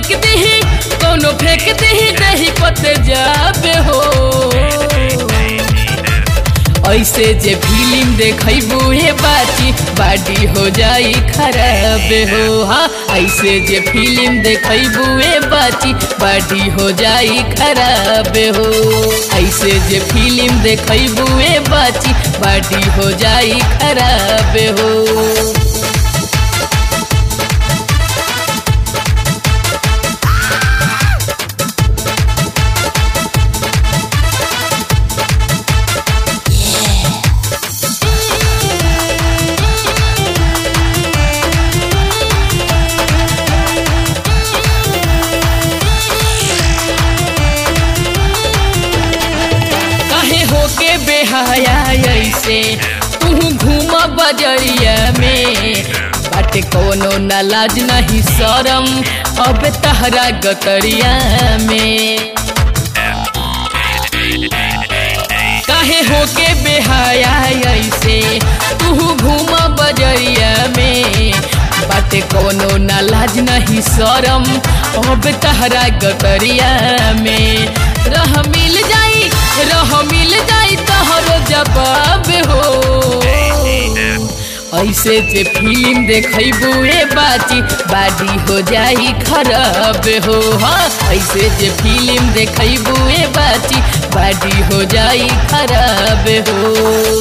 फेंक दही कोनो फेंक दही दही पते जाबे हो ऐसे जे फिल्म देखबू हे बाची बाडी हो जाई खराब हो हाँ ऐसे जे फिल्म देखबू हे बाची बाडी हो जाई खराब हो ऐसे जे फिल्म देखबू हे बाची बाडी हो जाई खराब हो काहे होके बेहाया ऐसे तू घूम बजरिया में बाटे कोनो न लाज नहीं शरम अब तहरा गतरिया में काहे होके बेहाया ऐसे तू घूम बजरिया में बाटे कोनो न लाज नहीं शरम अब तहरा गतरिया में रह मिल जाई रह मिल जाई तहरो जवाब हो ऐसे जे फिल्म देखबू ए बाची बाडी हो जाई खराब हो हाँ ऐसे जे फिल्म देखबू ए बाची बाडी हो जाई खराब हो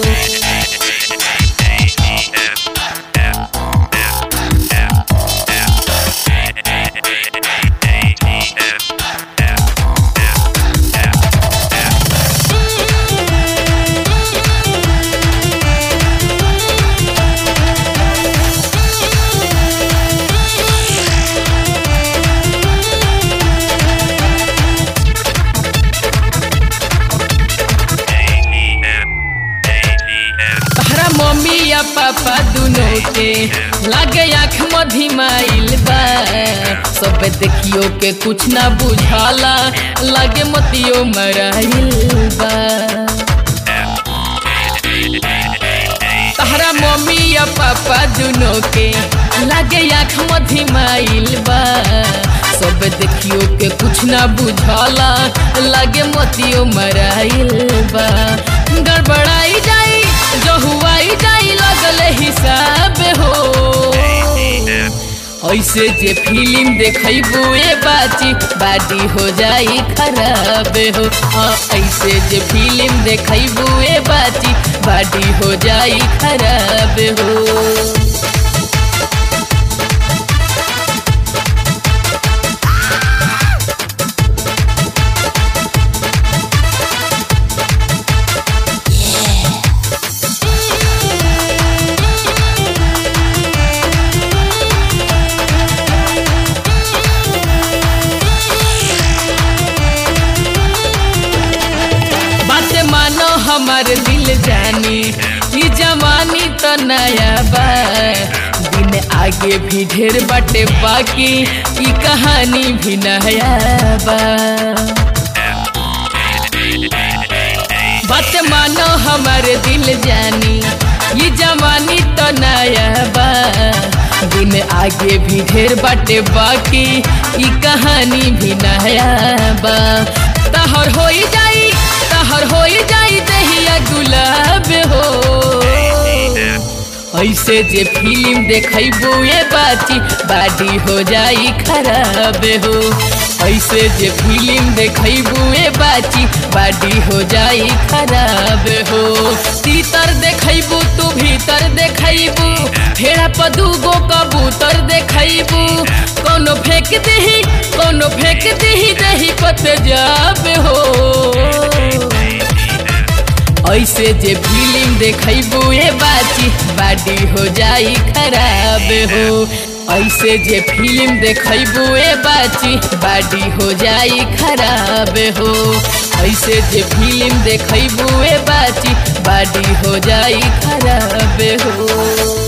तहरा मम्मी या पापा दुनो के लागे आँख मधिमाइल बा सब देखियो के कुछ ना बुझाला लागे मतियो मराइल बा तहरा मम्मी या पापा दुनो के लागे आँख मधिमाइल बा सब देखियो के कुछ ना बुझाला लागे मतियो मराइल बा गड़बड़ाई जाई जहुआई जाई लगल हिसाब हो ऐसे जे फिल्म देखबू ए बाची बाडी हो जाई खराब हो हाँ ऐसे जे फिल्म देखबू ए बाची बाडी हो जाई खराब हो बात मानो हमार दिल जानी ई जवानी तो नया बा दिन आगे भी ढेर बाटे बाकी ई कहानी भी नया बा बात मानो हमार दिल जानी ये जवानी तो नया बा दिन आगे भी ढेर बाटे बाकी ई कहानी भी नया बा तहर हो जाई तहर हो जाई दहिया गुलाब हो ऐसे जे फिल्म देखबू ए बाची बाडी हो जाई खराब हो ऐसे जे फिल्म देखबू ए बाची बाडी हो जाई खराब हो तीतर देखबू तू भीतर देखबू फेरा पदूगो कबूतर देखबू कोनो फेंक दही कोनो फेंक दही दही पत जाब हो ऐसे जे फिल्म देखबू ए बाची बाडी हो जाई खराब हो ऐसे जे फिल्म देखबू ए बाची बाडी हो जाई खराब हो ऐसे जे फिल्म देखबू ए बाची बाडी हो जाई खराब हो